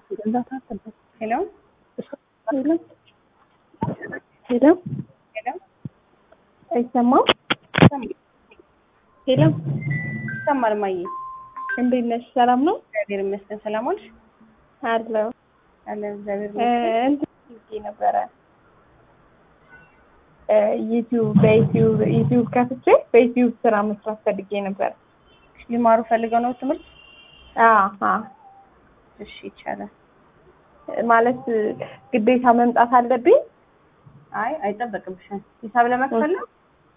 ሄሎ ሄሎ ሄሎ ሄሎ አይሰማም? ሄሎ ይሰማል እማዬ? እንዴት ነሽ? ሰላም ነው? እግዚአብሔር ይመስገን። ሰላም ዋልሽ? አለው አለ እግዚአብሔር ይመስገን። እንትን ብዬ ነበረ ዩቲዩብ በዩቲዩብ ዩቲዩብ ከፍቼ በዩቲዩብ ስራ መስራት ፈልጌ ነበር። ሊማሩ ፈልገው ነው ትምህርት? አዎ እሺ ይቻላል። ማለት ግዴታ መምጣት አለብኝ? አይ አይጠበቅብሽም። ሂሳብ ለመክፈል ነው?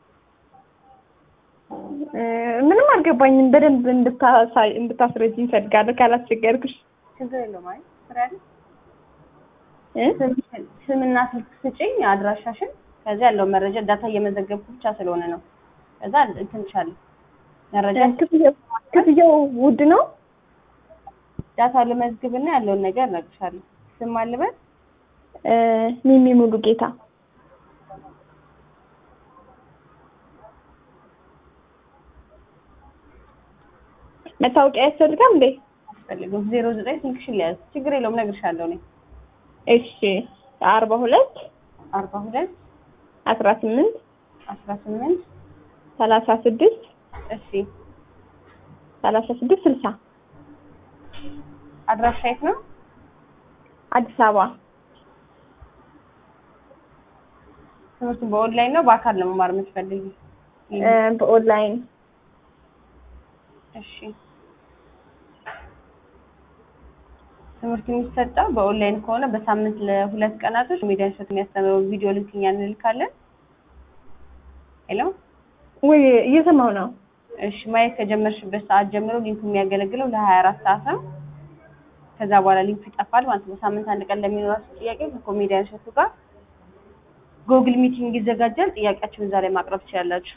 ምንም አልገባኝም። በደንብ እንድታሳይ እንድታስረጅኝ እፈልጋለሁ ካላስቸገርኩሽ። ችግር የለውም። አይ ስራ አይደል? እ? ስምሽን- ስምና ስልክ ስጪኝ፣ አድራሻሽን። ከዚያ ያለው መረጃ ዳታ እየመዘገብኩ ብቻ ስለሆነ ነው። ከዛ እንትንሻለሁ መረጃ ክፍያው ክፍያው ውድ ነው? ዳታ ልመዝግብና ያለውን ነገር እነግርሻለሁ። ስም አልበል እ፣ ሚሚ ሙሉ ጌታ መታወቂያ ያስፈልጋል እንዴ? አስፈልግም። ዜሮ ዘጠኝ ስልክሽን ሊያዝ ችግር የለውም እነግርሻለሁ። እኔ እሺ አርባ ሁለት አርባ ሁለት አስራ ስምንት አስራ ስምንት ሰላሳ ስድስት እሺ ሰላሳ ስድስት ስልሳ አድራሻ የት ነው? አዲስ አበባ ትምህርቱ በኦንላይን ነው በአካል ነው መማር የምትፈልጊ? እ፣ በኦንላይን እሺ ትምህርቱ የሚሰጠው በኦንላይን ከሆነ በሳምንት ለሁለት ቀናቶች ሚዲያ ሾት የሚያስተምረው ቪዲዮ ሊንክ እኛ እንልካለን። ሄሎ ወይ እየሰማሁ ነው። እሺ ማየት ከጀመርሽበት ሰዓት ጀምሮ ሊንኩ የሚያገለግለው ለሀያ አራት ሰዓት ነው። ከዛ በኋላ ሊንኩ ይጠፋል ማለት ነው። በሳምንት አንድ ቀን ለሚኖራችሁ ጥያቄ ከኮሜዲያን ሾቱ ጋር ጎግል ሚቲንግ ይዘጋጃል። ጥያቄያችሁን እዛ ላይ ማቅረብ ትችላላችሁ።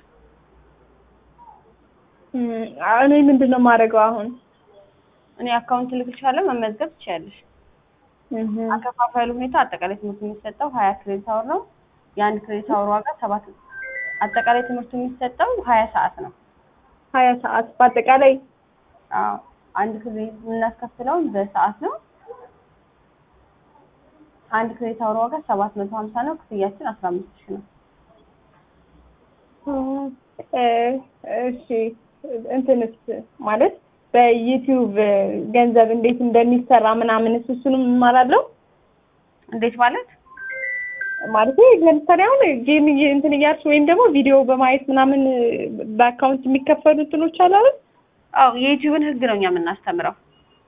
እም፣ እኔ ምንድን ነው የማደርገው አሁን? እኔ አካውንት ልክልሻለሁ፣ መመዝገብ ትችያለሽ። እህ፣ አከፋፋዩ ሁኔታ አጠቃላይ ትምህርቱ የሚሰጠው ሀያ ክሬዲት አወር ነው። የአንድ ክሬዲት አወር ዋጋ ሰባት አጠቃላይ ትምህርቱ የሚሰጠው ሀያ ሰዓት ነው። ሀያ ሰዓት በአጠቃላይ አዎ አንድ ክሬዲት የምናስከፍለው በሰዓት ነው። አንድ ክሬዲት አወር ዋጋ ሰባት መቶ ሀምሳ ነው። ክፍያችን አስራ አምስት ሺህ ነው። እ፣ እሺ እንትንስ ማለት በዩቲዩብ ገንዘብ እንዴት እንደሚሰራ ምናምንስ እሱንም እማራለሁ እንዴት ማለት? ማለት ለምሳሌ አሁን ጌም እየ- እንትን እያልሽ ወይም ደግሞ ቪዲዮ በማየት ምናምን በአካውንት የሚከፈሉ እንትኖች አሉ አይደል? አዎ የዩቲዩብን ህግ ነው እኛ የምናስተምረው።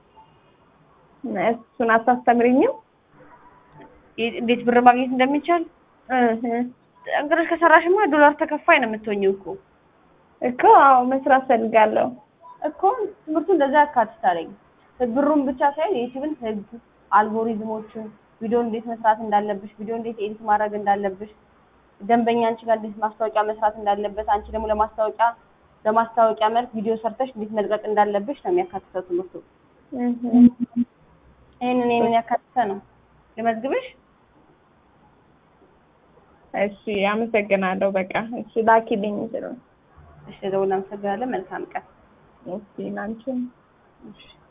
እሱን አታስተምሪኝም? ይ- እንዴት ብር ማግኘት እንደሚቻል እህ፣ ጠንክረሽ ከሰራሽማ ዶላር ተከፋይ ነው የምትሆኚው እኮ እኮ አዎ መስራት ፈልጋለሁ። እኮ ትምህርቱ እንደዛ ያካትታለኝ ብሩን ብቻ ሳይሆን የዩቲዩብን ህግ፣ አልጎሪዝሞችን፣ ቪዲዮ እንዴት መስራት እንዳለብሽ፣ ቪዲዮ እንዴት ኤዲት ማድረግ እንዳለብሽ፣ ደንበኛ አንቺ ጋር እንዴት ማስታወቂያ መስራት እንዳለበት፣ አንቺ ደግሞ ለማስታወቂያ በማስታወቂያ መልክ ቪዲዮ ሰርተሽ እንዴት መልቀቅ እንዳለብሽ ነው የሚያካትተው ትምህርቱ። እህ፣ ይሄንን ይሄንን ያካትተ ነው። ልመዝግብሽ? እሺ አመሰግናለሁ። በቃ እሺ ላኪልኝ ስለ እሺ፣ ደውል። እናመሰግናለን። መልካም ቀን። እሺ ላንቺም እሺ